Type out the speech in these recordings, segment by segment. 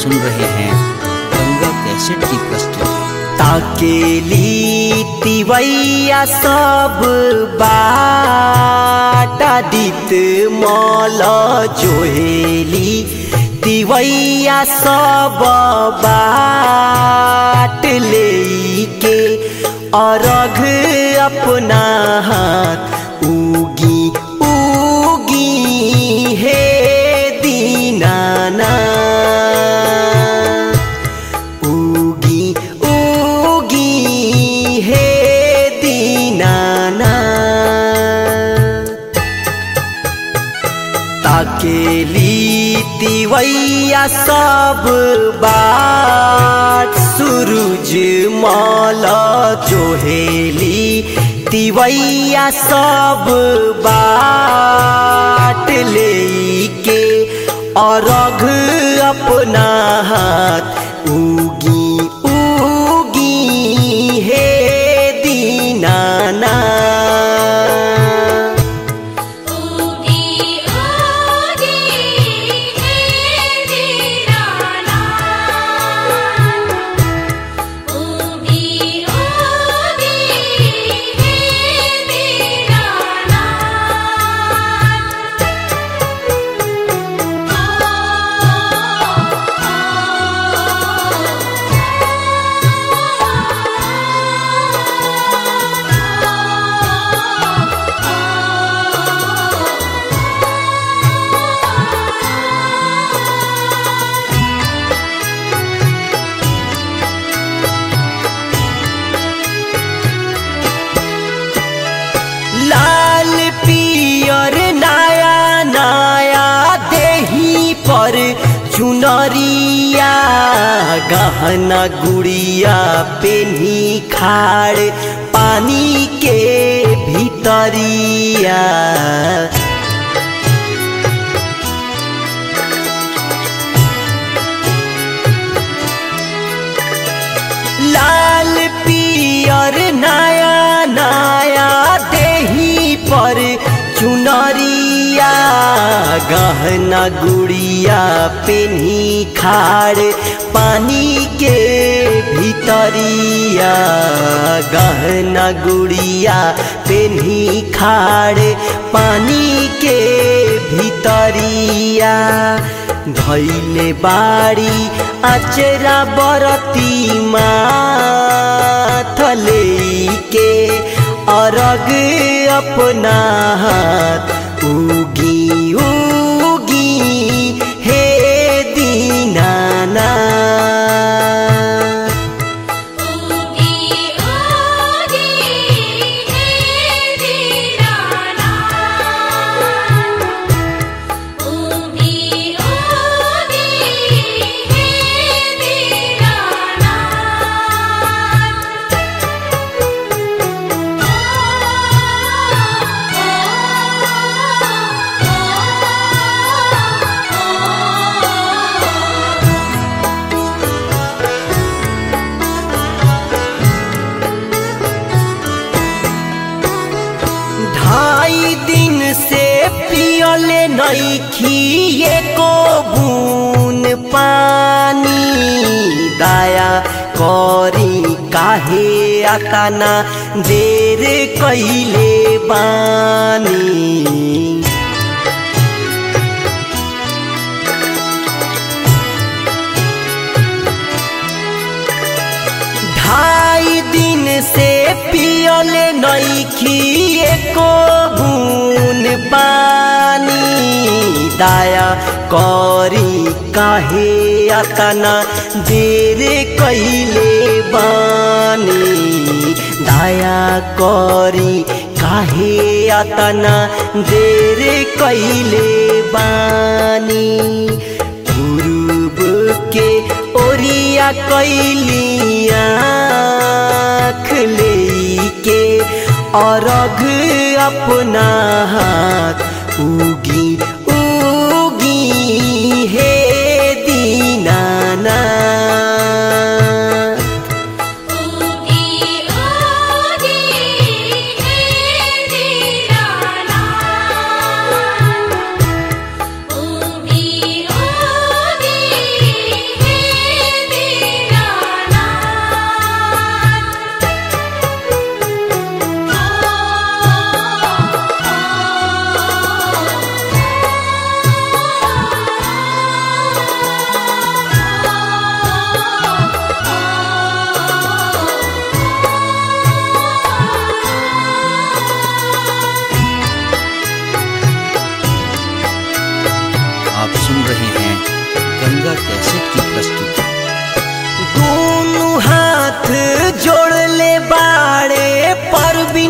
सुन रहे हैं गंगा कैसेट की प्रस्तुति ताकेली तिवैया सब बाटा दित मल जोहेली तिवैया सब बाट लेके अरघ अपना हाथ उगी उगी हे दीनाना उगी उगी हे दीनाना ताकेली तिवैया सब बाट सूरज मल जोहेली तिवैया सब बाट लेके अरघ अपना हाथ उगी उगी हे दीनाना उगी उगी हे दीनाना उगी उगी हे दीनाना लाल पियर नया नया देही पर चुनरिया गहना गुड़िया पेन्ही खाड़ पानी के भीतरिया लाल पियर नया नया देही पर चुनरिया गहना गुड़िया पेन्ही खाड़ पानी के भीतरिया गहना गुड़िया पेन्ही खाड़ पानी के भीतरिया धैले बाड़ी अचरा बरती माथले के अरग अपना हाथ उगी उगी हे दीनाना उगी उगी हे दीनाना उगी उगी हे दीनाना ढाई दिन से पियले नैखी एको बून पानी दाया करी काहे आताना देर कैले बानी ढाई दिन से पियले नैखी एको बून पानी दाया करी काहे अतना देर कैले बानी दाया करी काहे अतना देर कैले बानी पूर्व के ओरिया कैलिया के अरघ अपना हाथ उगी उगी हे दीनाना उगी उगी हे दीनाना उगी उगी हे कैसेट की प्रस्तुति दोनों हाथ जोड़ ले बाड़े परबिन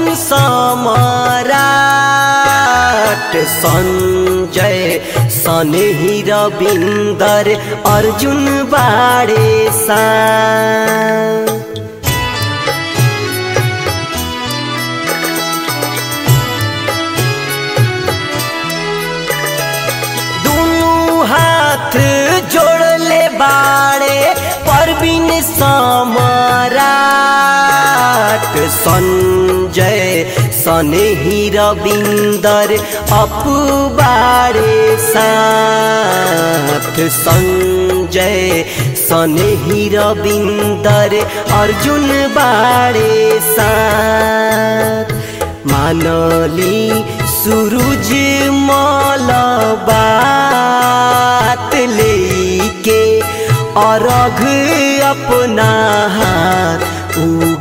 सम्राट संजय सनेही रविंदर अर्जुन बाड़े सा दोनों हाथ जोड़ ले बाड़े परवीन सम्राट संजय सनेही रविंदर अपबारे साथ संजय सनेही रविंदर अर्जुन बारे साथ मानली सूरज मल बात लेके अरघ अपना हाथ उ